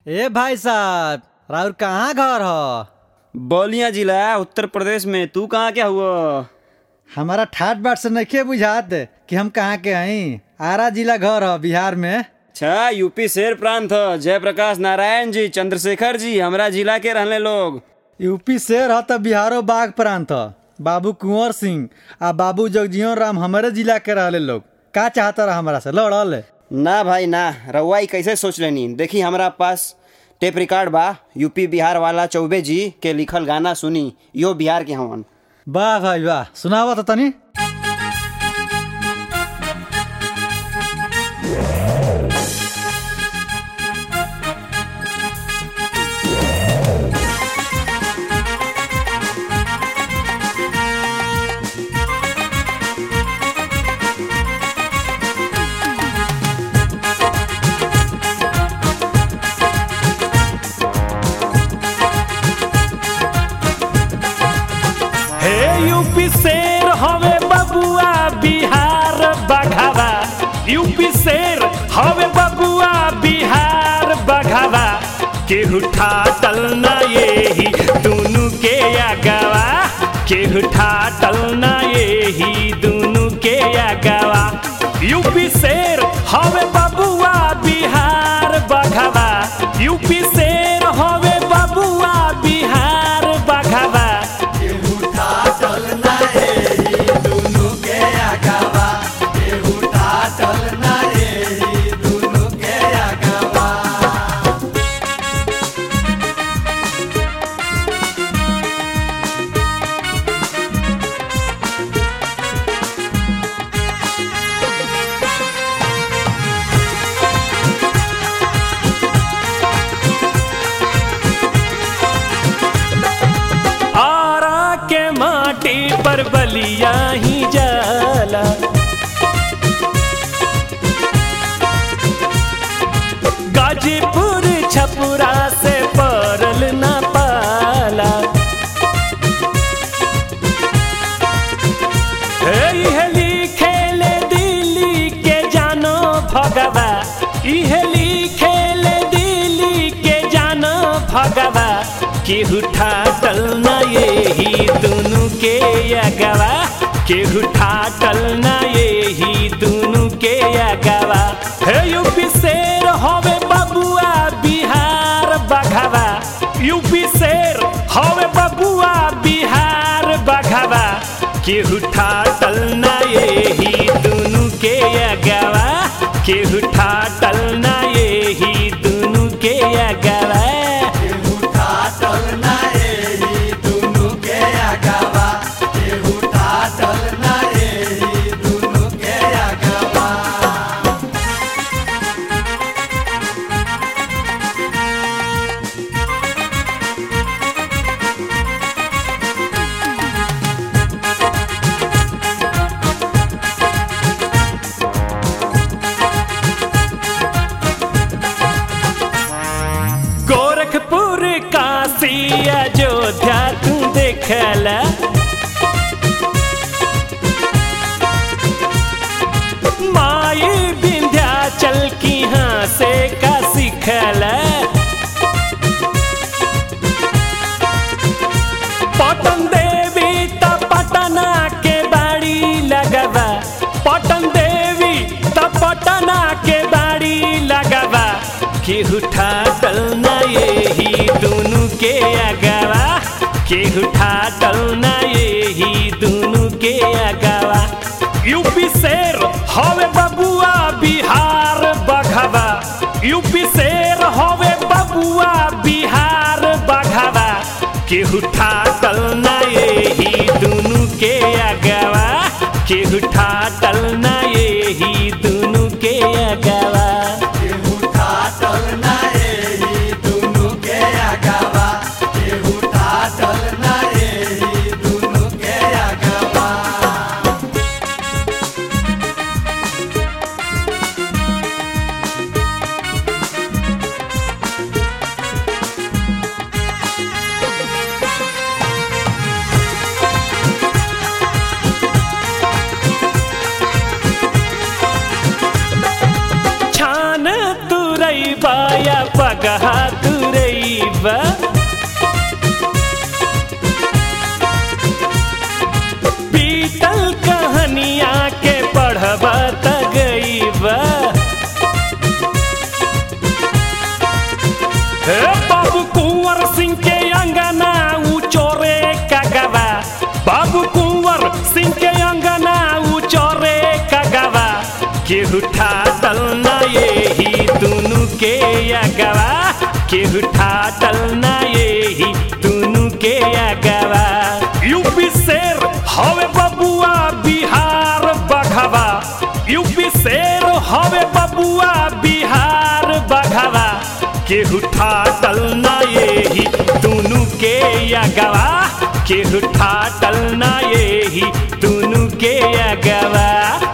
ए भाई साहब राउर कहाँ घर ह बलिया जिला उत्तर प्रदेश में तू कहाँ क्या हुआ हमारा ठाट बाट से नइखे बुझात कि हम कहाँ के हई आरा जिला घर ह बिहार में अच्छा यूपी शेर प्रांत ह जयप्रकाश नारायण जी चंद्रशेखर जी हमरा जिला के रहने लोग यूपी शेर ह त बिहारो बाघ प्रांत ह बाबू कुंवर सिंह आ बाबू जगजीवन राम हमारे जिला के रहले लोग का चाहता रहा हमारा से लड़ल ना भाई ना रउआ ई कैसे सोच लेनी देखी हमरा पास टेप रिकॉर्ड बा यूपी बिहार वाला चौबे जी के लिखल गाना सुनी यो बिहार के हवन वाह भाई वाह सुनावा तो तनी हे यूपी शेर हवे बबुआ बिहार बघावा यूपी शेर हवे बबुआ बिहार बघावा केहू ठाटल ना येही दुनु के आगवा केहू ठाटल ना येही दुनु के आगवा यूपी शेर हवे बबुआ बिहार बघावा यूपी शेर हवे बबुआ बिहार बघावा आरा के माटी पर बलिया ही जाला गाजीपुर छपुरा से परल न पाला इहे लिखेले दिल्ली के जानो भगवा इहे लिखेले दिल्ली के जानो भगवा केहू ठाटल न येही दुनु के अगवा केहू ठाटल न येही दुनु के अगवा हे यूपी शेर हवे बबुआ बिहार बघवा यूपी शेर हवे बबुआ बिहार बघवा केहू ठाटल ना येही दुनु के अगवा केहू ठाटल ना येही दुनु के अगवा गोरखपुर काशी अयोध्या तू देखला माई विंध्याचल की हाँ से का सिखला पटन देवी त पटना के बाड़ी लगवा पटन देवी त पटना के बाड़ी लगवा केहू ठाटल ना येही दुनु के अगवा केहू ठाटल ना येही दुनु के अगवा यूपी शेर हवे बबुआ बिहार बघवा यूपी शेर हवे बबुआ बिहार बघवा केहू ठाटल ना येही दुनु के अगवा केहू ठाटल ना येही दुनु के अगवा हे बाबू कुंवर सिंह के अंगना ऊ चोरे का गवा बाबू कुंवर सिंह के अंगना ऊ चोरे का गवा केहू ठाटल ना यही दुनु के अगवा केहू ठाटल ना यही दुनु के अगवा यूपी शेर हवे बबुआ बिहार बघवा यूपी शेर हवे बबुआ बिहार बघवा केहू ठाटल ना यही दुनु के अगवा केहू ठाटल ना यही दुनु के अगवा